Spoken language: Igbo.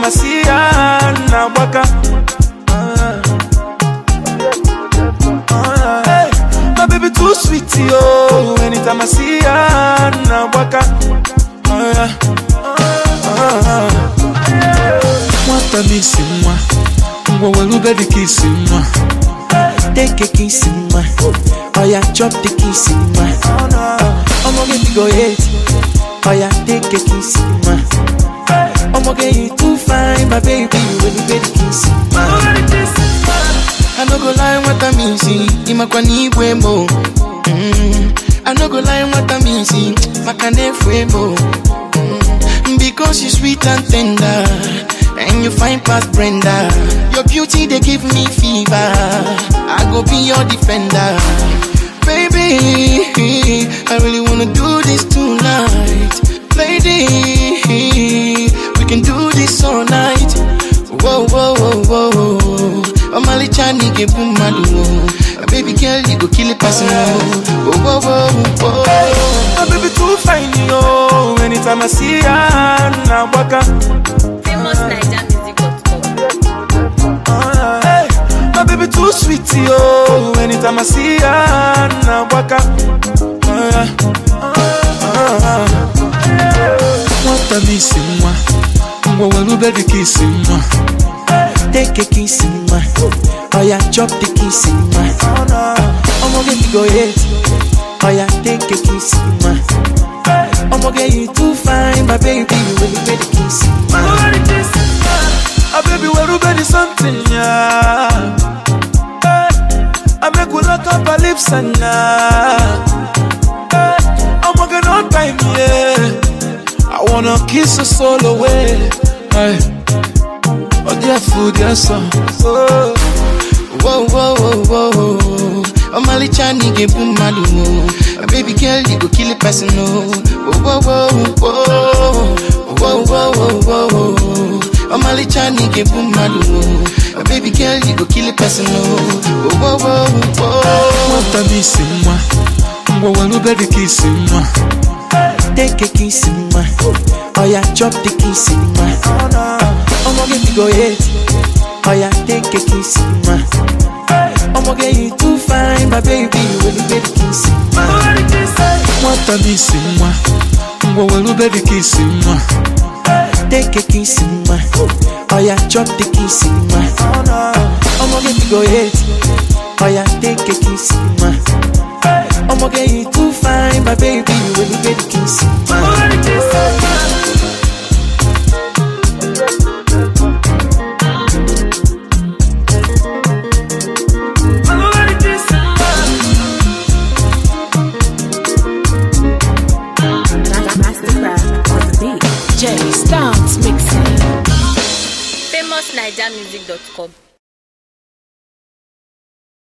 anytime I see ya, na-agbaka. Ah. Ah. Hey, my baby too sweet, yo. Anytime I see ya, na-agbaka. Ah, yeah. Ah. Nwata m isi nwa, ngwa were ube dị ka isi nwa. Take a kiss in my Oh yeah, chop the kiss in my I'm gonna get go hate Oh yeah, take a kiss in my I'm gonna get you too fine, my baby When you get the kiss in my I no go lie what I mean, see Imakwa ni mo mm. I no go lie what I mean, see Makane mo mm. Because you sweet and tender And you fine past Brenda Your beauty they give me fever I go be your defender Baby I really wanna do this tonight Lady We can do this all night Whoa, whoa, whoa, whoa Omali chani ke bumadu Baby girl you go kill a person Whoa, whoa, whoa, whoa My baby too fine, yo. Anytime I see ya, na-agbaka. famousnigermusic.com. Hey, my baby too sweet, yo. Anytime I see ya, na-agbaka. Ah, yeah. Ah. Nwata m isi nwa, ngwa were ube dị ka isi nwa. Take a kiss in my Oh yeah, chop the kiss in my I'm gonna get you go hate Oh yeah, take a kiss in my I'm gonna get you too fine, my baby When you get the kiss in my Ah, baby, where ube dị something, yeah. Hey, I make we lock up our lips and now. Hey, I'm working on time, yeah. I wanna kiss your soul away. Hey, oh, dear food, dear son. Oh, Whoa, whoa, whoa, whoa Omali chani ke bumadu Baby girl, you go kill a person, oh Whoa, whoa, whoa, whoa Whoa, whoa, whoa, whoa Omali chani ke bumadu Baby girl, you go kill a person, oh Whoa, whoa, whoa nwata m isi nwa. Ngwa were ube dị ka isi nwa. Take a kiss in my Oh yeah, chop the kiss in my I'm gonna get you go hate Oh yeah, take a kiss in my I'm gonna get you too fine, my baby When you get the kiss in my Nwata m isi nwa. Ngwa were ube dị ka isi nwa. Take a kiss in my Oh yeah, chop the kiss in my I'm gonna get you go hate Oh yeah, take a kiss in my I'm gonna get you too fine, my baby When you get the kiss in my Mastercraft on the beat. Jerry Stance mixing. famousnigermusic.com.